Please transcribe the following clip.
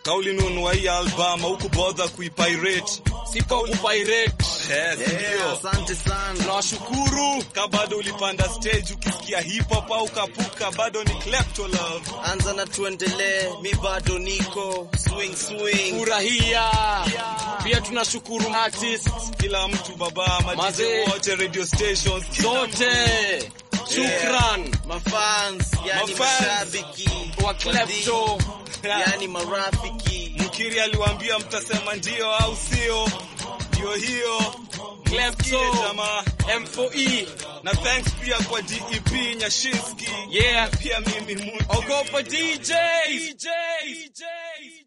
kauli nunua hii album huku bodha kuipirate Sipo kupirate. yes, ndio Asante sana. Tunawashukuru. ka bado ulipanda stage ukisikia hip hop au kapuka bado ni Klepto Love Anza na tuendelee, mi bado niko swing swing. Furahia. Pia tunashukuru artists kila mtu baba Mazee. madije wote radio stations kila zote. Shukran. Mafans, yani Mafans. mashabiki Wa Klepto. yani marafiki. Mkiri aliwaambia mtasema ndio au sio ndio hiyo Klepto. Msikie jamaa M4E. na thanks pia kwa DEP Nyashinski Yeah. pia mimi Muti. Ogopa DJs. DJs.